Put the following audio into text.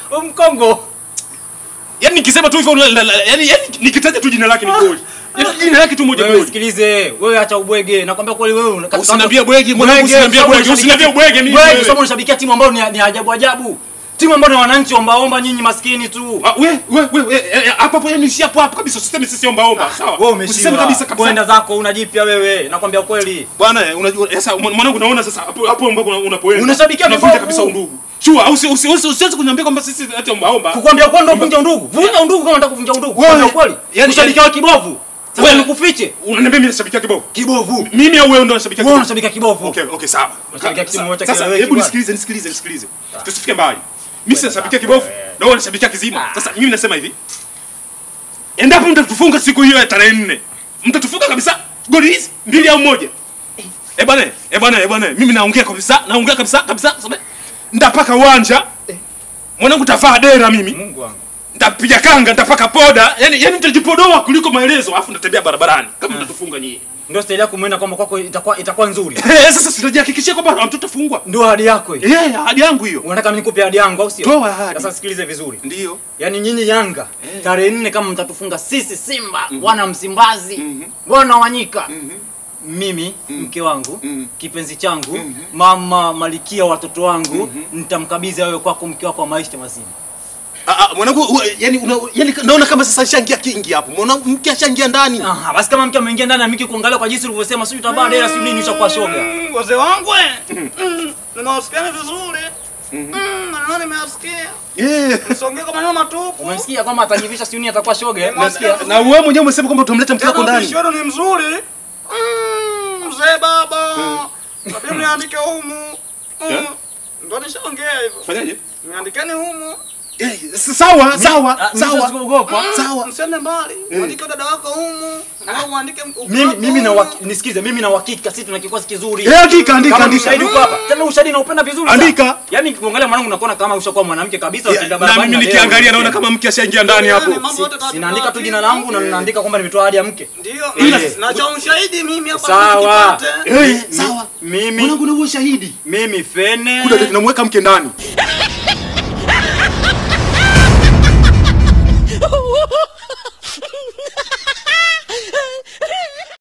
Mkongo. Yaani nikisema tu hivyo la- la- la- yaani yaani nikitaja tu jina lake ni goli. Yaani jina lake tu moja Wewe goli. sikilize, wewe acha ubwege. Nakwambia kweli wewe una- katika- Usiniambie bwege, mwanangu, usiniambie sababu bwege, unashabikia- usiniambie bwege mimi Bwege, wewe. sababu unashabikia timu ambayo ni ni ajabu ajabu. Timu ambayo ni wananchi ombaomba nyinyi maskini tu. Ah, we we we we, eh, eh, hapo hapo yani si hapo hapo kabisa usiseme sisi omba omba sawa Wewe umeshiba. usiseme kabisa kabisa Kwenda zako unajipya wewe. Nakwambia kweli. bwana eh, unajua sasa mwan- mwanangu naona sasa hapo hapo ambapo una- unapoenda Unashabikia unavunja vibovu. kabisa undugu sure au usi- usi- usi- usiweze kuniambia kwamba sisi ati omba omba Kukwambia kwenda uvunja undugu. Vunja undugu kama unataka kuvunja undugu. Wewe, Kwambia kweli. yani- Ushabikia wa kibovu. Sasa Wewe- nikufiche. unaniambia mimi nashabikia kibovu Kibovu. mimi au wewe ndo unashabikia Wewe kibovu unashabikia kibovu. okay okay sawa Unashabikia timu moja sasa kieleweki hebu bwana. nisikilize nisikilize nisikilize tusifike mbali mimi si nashabikia kibovu na wewe unashabikia kizima sasa mimi nasema hivi endapo mtatufunga siku hiyo ya tarehe nne mtatufunga kabisa goli hizi mbili au moja eh bwana eh bwana eh bwana mimi naongea kabisa naongea kabisa kabisa sabe ndapaka uwanja mwanangu tavaa dera mimi Mungu wangu. nitapiga kanga nitapaka poda yani yani nitajipodoa kuliko maelezo alafu nitatembea barabarani kama mtatufunga nyinyi Ndio staili yako muenda kwamba kwako itakuwa itakuwa nzuri. eh sasa sitajihakikishia kwamba mtutafungwa Ndio ahadi yako hiyo. eh ahadi yangu hiyo Unataka mimi nikupe ahadi yangu au sio? Toa ahadi. Sasa sikilize vizuri. ndio Yaani nyinyi Yanga tarehe nne kama mtatufunga sisi Simba wana Msimbazi wana Wanyika mimi mke wangu kipenzi changu mama malikia watoto wangu nitamkabidhi wewe kwako mke wako wa maisha mazima. Ah, ah, mwanangu u- yani una, yani naona kama sasa shangia kingi hapo mwanangu mke ashangia ndani Aha, basi kama mke ameingia ndani na miki kuangalia kwa jinsi ulivyosema sio utabaa dera sio nini ushakuwa shoga. Wazee wangu eh. Mm, Nimewasikia vizuri. Mm, maneno nimeyasikia. eh Msongee kwa maneno matupu. Umemsikia kwamba atajivisha sio nini atakuwa shoga. eh? Umesikia? Umesikia? na wewe mwenyewe umesema kwamba utamleta mke wako Tena ndani upishi wenu ni mzuri. Mm, Mzee baba. Labda mniandike humu. Eh? Mm, Ndo nishaongea hivyo. fanyaje Niandikeni humu. eh s- sawa sawa Ah, mimi sawa sikuogopa. sawa Msiende mbali. Muandike dada wako humu. Na uandike mke Mimi wako mimi na humu. waki- nisikize mimi na uhakika sisi tuna kikosi kizuri. eh andika andika Kama andika ushahidi uko hapa. Tena ushahidi naupenda vizuri sana. Andika. Yaani kuangalia mwanangu nakuona kama ushakuwa mwanamke kabisa Ya, utenda na barabarani. mimi leo nikiangalia naona unasema. kama mke ashaingia ndani hapo Yaani mambo yote tatu Ninaandika tu tatu. jina langu na ninaandika kwamba nimetoa ahadi ya mke. Ndio. Ile. Na cha ushahidi mimi hapa Sawa. nikipate. eh sawa Mimi mwanangu na uwe shahidi mimi Fene kuna tunamweka mke ndani